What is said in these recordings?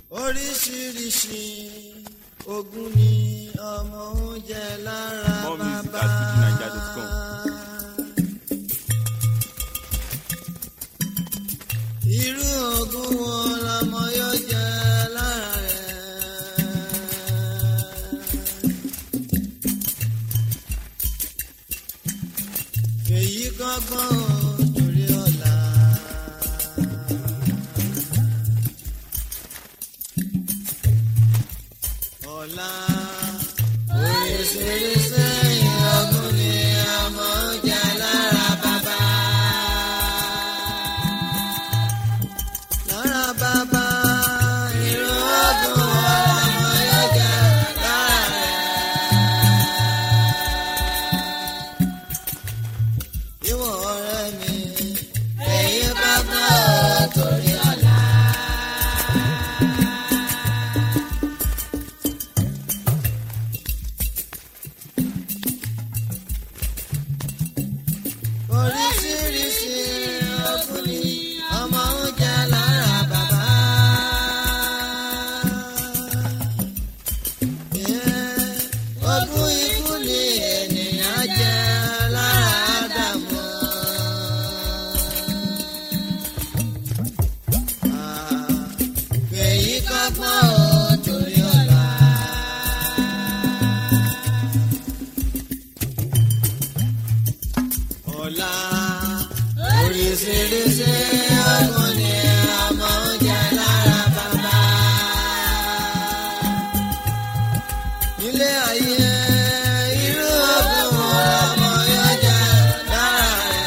oríṣiríṣi ogun ni ọmọ oúnjẹ lára More music bàbá. at fujininja.com. irú ogun wo lọmọ yóò jẹ lára rẹ̀. èyí kọ́gbọ́n ò torí ọ̀la. ọ̀la oríṣiríṣi ìyọ̀gùn ni ọmọ ń jẹ lára bàbá. lára bàbá irú ọdún ọmọ yóò jẹ lára rẹ̀. ìwọ ọ̀rẹ́ mi èyí bá gbọ́ torí ọ̀la. oríṣiríṣi ọkùnrin ọmọ ń jẹ lára bàbá. Yeah, ogún ikú ni ènìyàn jẹ lára Ádámù. Ah, èyí kọ́gbọ́n ò torí ọ̀la. ọ̀la oríṣiríṣi ọgbọ́n ni ọmọ ń jẹ lára bàbá. ilé ayé irú ọgbọ́n wo ọmọ yóò jẹ lára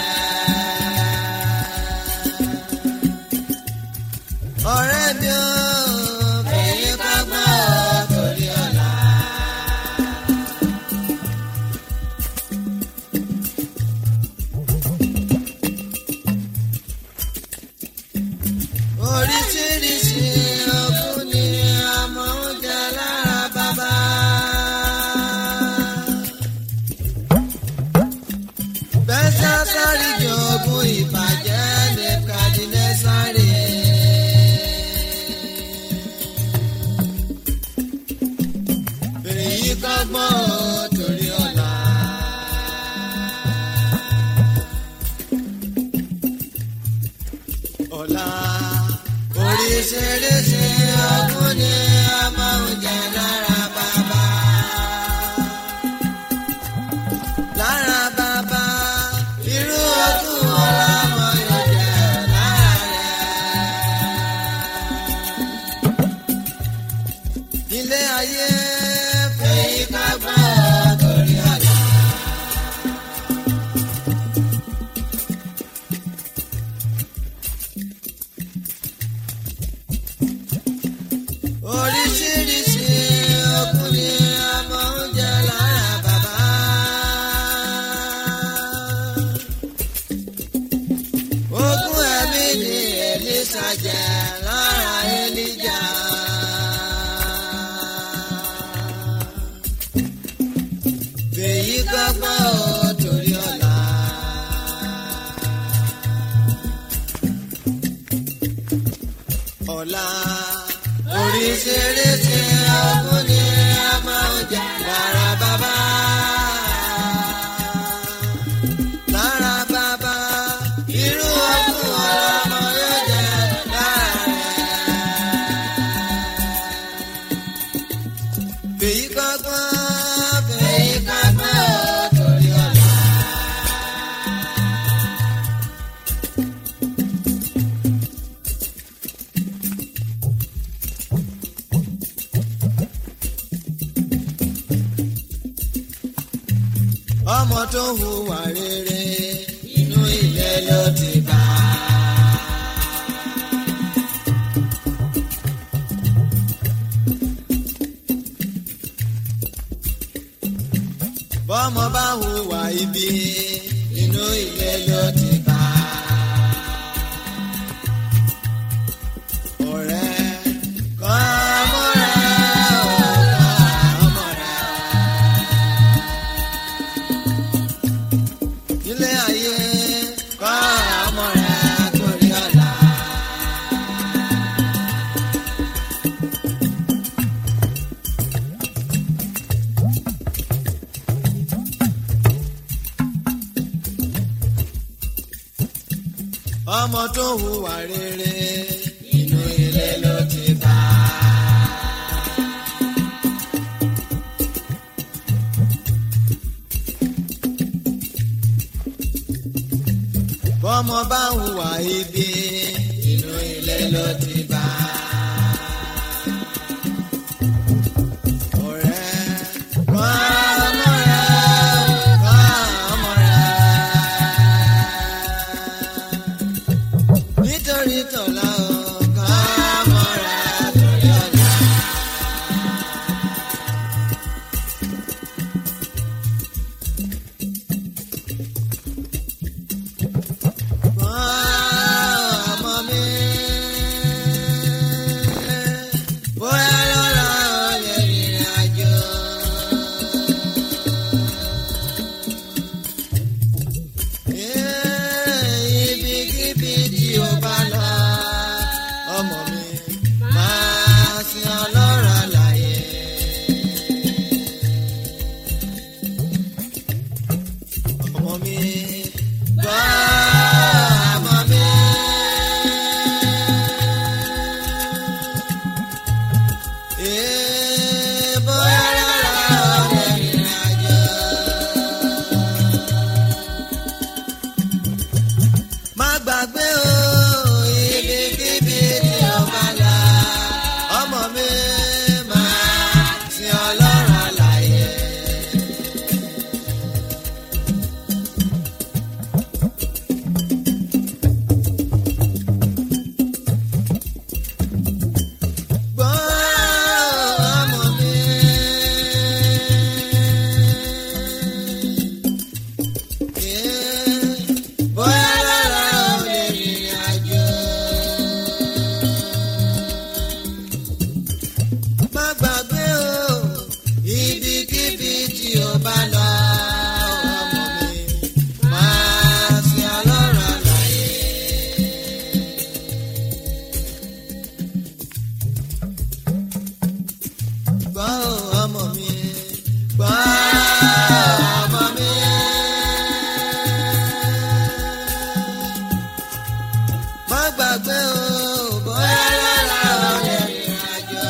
rẹ̀. ọ̀rẹ́ mi ò fèyí kágbọ́n ò torí ọ̀la. oríṣiríṣi ọkùn ni ọmọ ń jẹ lára bàbá. bẹ́sẹ̀ sáré jogún ìbàjẹ́ ní kàdínẹ́ sáré. èyí kọ́gbọ́n ò torí ọ̀la. ọ̀la oríṣiríṣi ọkùn ni a máa ń jẹ lára bàbá. lára bàbá irú ọdún ọlọ́mọ yóò jẹ lára rẹ̀. ilé ayé fèyí ká gbọ́ torí ọ̀la. oríṣiríṣi ọkùnrin ọmọ ń jẹ lára bàbá. ogún ẹ̀mí ni Èlíṣà jẹ lára Èlíjà. fèyí gbọ́gbọ́ ò torí ọ̀la. ọ̀la oríṣiríṣi ọkùnrin a máa ń jẹ lára bàbá. lára bàbá irú ọkùn ọlọ́mọ yóò jẹ lára rẹ̀. fèyí kọ́gbọ́n fèyí kọ́gbọ́n ò torí ọ̀la. ọmọ tó hùwà rere inú ilé ló ti bá. bọ́mọ bá hùwà ibi inú ilé ló ti bá. ọ̀rẹ́ kọ́ ọmọ rẹ̀ ò kọ́ ọmọ rẹ̀. ilé ayé kọ́ ọmọ rẹ̀ torí ọ̀la. ọmọ tó hùwà rere inú ilé ló ti bá. bọ́mọ bá hùwà ibi inú ilé ló ti bá. ọ̀rẹ́ wá ọmọ rẹ̀ wá ọmọ rẹ̀ nítorí tọ̀la ọ̀gá ọmọ rẹ̀ torí ọ̀la. ọmọ mi bóyá lọ́la ó lè rìnrìn àjò. ibikíbi tí o bá lọ ọmọ mi máa sin ọlọ́run àlàyé. ọmọ mi gbọ́ ọmọ mi. Ee, bóyá lọ́la ó lè rìnrìn àjò. má gbàgbé o ibikíbi tí o bá lọ ọmọ mi máa sin ọlọ́run àlàyé. gbọ́ ọmọ mi. bóyá lára ò lè rìnrìn àjò. má gbàgbé o ibikíbi tí o bá lọ ọmọ mi máa sin ọlọ́run àlàyé. gbọ́ o ọmọ mi gbọ́ ọmọ mi. má gbàgbé o bóyá lára ò lè rìnrìn àjò.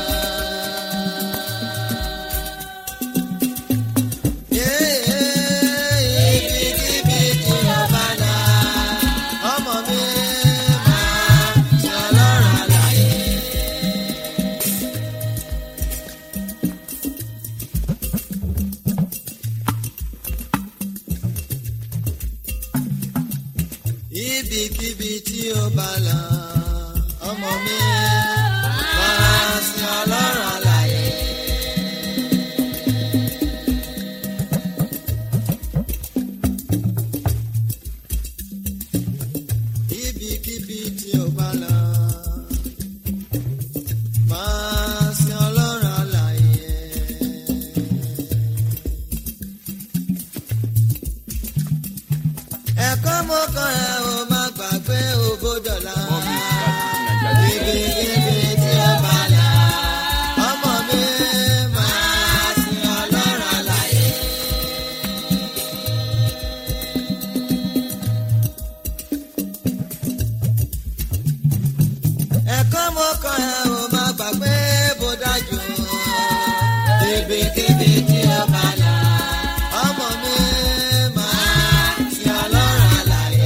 ibikíbi tí o bá lọ ọmọ mi máa ṣe ọlọ́run àlàyé. ibikíbi tí ó bá lọ ọmọ mi máa sin ọlọ́run àlàyé. ibikíbi tí ó bá lọ máa sin ọlọ́run àlàyé. ẹ̀kọ́ mo kàn ẹ́ o má gbàgbé ògbódọ̀là. ibikíbi tí ó bá lọ ọmọ mi máa sin ọlọ́run àlàyé. ẹ̀kọ́ mo kàn ẹ́ o má gbàgbé bó dájú. ibikíbi tí ó bá lọ ọmọ mi máa sin ọlọ́run àlàyé.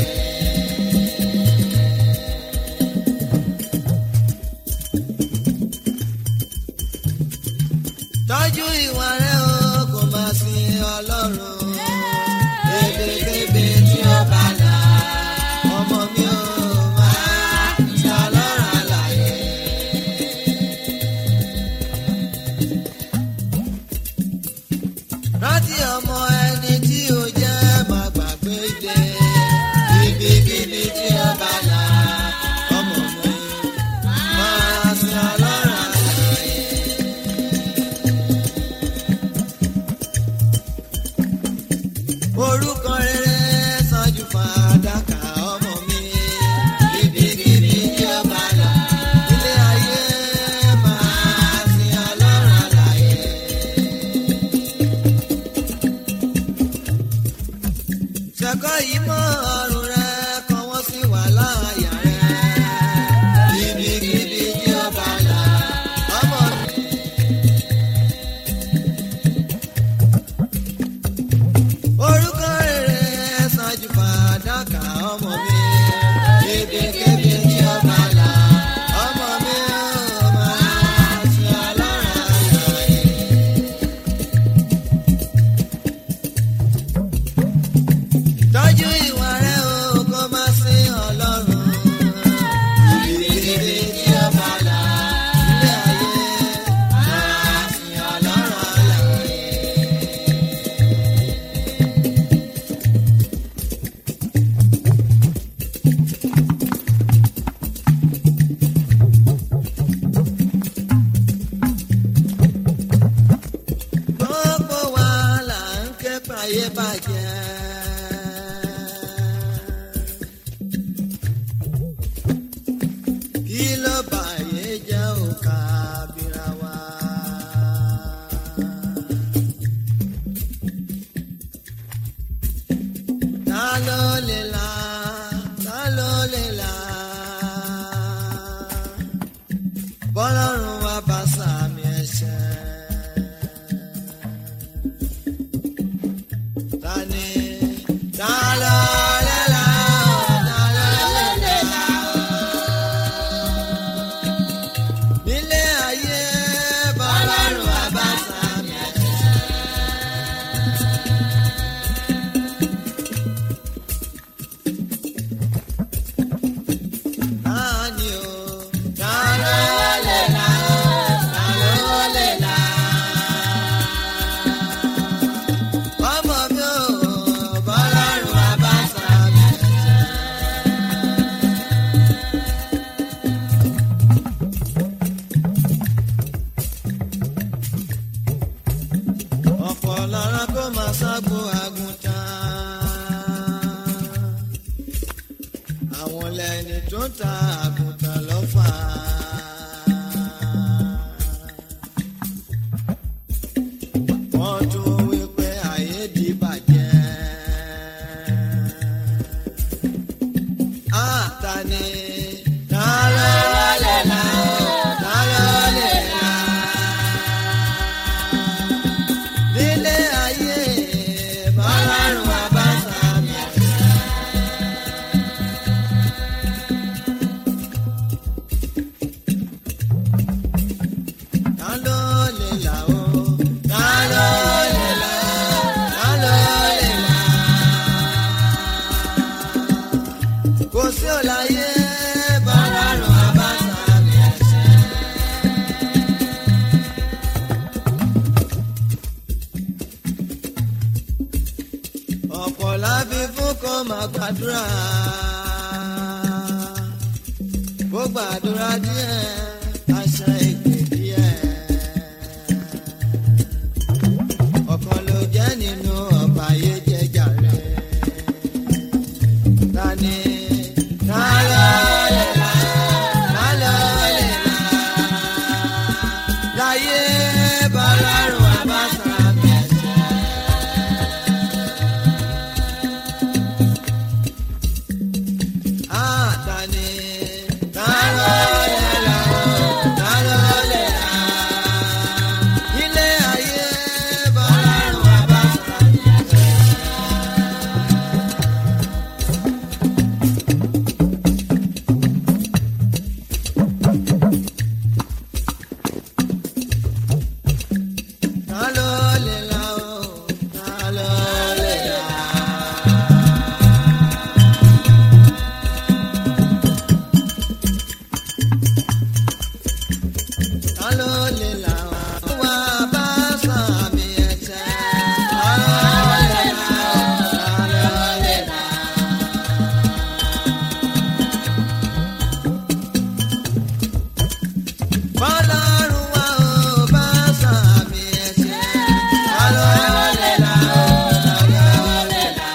tọ́jú ìwà rẹ o kò má sin ọlọ́run. ibikíbi tí ó bá lọ ọmọ mi ò máa sin ọlọ́run àlàyé. rántí ọmọ ẹni tí ó jẹ́ má gbàgbé ilé ibikíbi tí ó bá là ọmọ mi máa sin ọlọ́run àlàyé. orúkọ rere bọ́lọ́run wá bá sàmì ẹ̀ṣẹ̀. Tani ta ló lè là ó, ta ló lè là ó? Nílé ayé bọ́lọ́run wá bá sàmì ẹ̀ṣẹ̀. Tani o, ta ló lè là ó, ta ló lè là ó? ọmọ mi ò bọ́lọ́run abáṣà mi. ọ̀pọ̀ lára kó máa ságbo àgùntàn. àwọn lẹ́ni tó ń ta àgùntàn lọ́fà. wọ́n tún wí pé ayé di bàjẹ́. àtàní ta ló lè là ó ta ló lè là. nílé ayé bọ́lárùn abáṣà mi. Ta ló lè là ó? Ta ló lè là ó? Ta ló lè là? Kò sí òláyé bọ́lárùn abáṣà mi ẹ̀ṣẹ̀. ọ̀pọ̀ láfi fún kan máa gbàdúrà bó gbàdúrà díẹ̀ àṣà ègbè díẹ̀ ọ̀kan ló jẹ́ nínú ọ̀pá ayé jẹjà rẹ̀ tani ta ló lè là ta ló lè là láyé bọ́lárùn àbáṣà mi ẹ̀ṣẹ̀. Àtàní ta ló lè là ó, ta ló lè là. Ilé ayé bọ́lárùn àbáṣà mi ẹ̀ṣẹ̀. Ta ló lè là ó, ta ló lè là. Ta ló lè là ó? Wá bá sàmì ẹ̀ṣẹ̀. Ta ló lè là ó? Ta ló lè là. Bọ́lọ́run wá ó bá sàmì ẹ̀ṣẹ̀. Ta ló lè là ó? Ta ló lè là.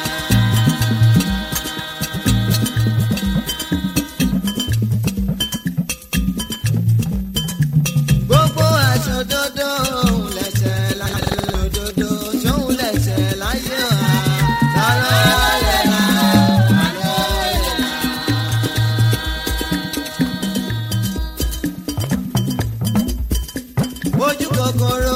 gbogbo aṣọ dodo òun lẹsẹ láyé òdodo tóun lẹsẹ láyé wa ta ló lè là ta ló lè là. ojú kòkòrò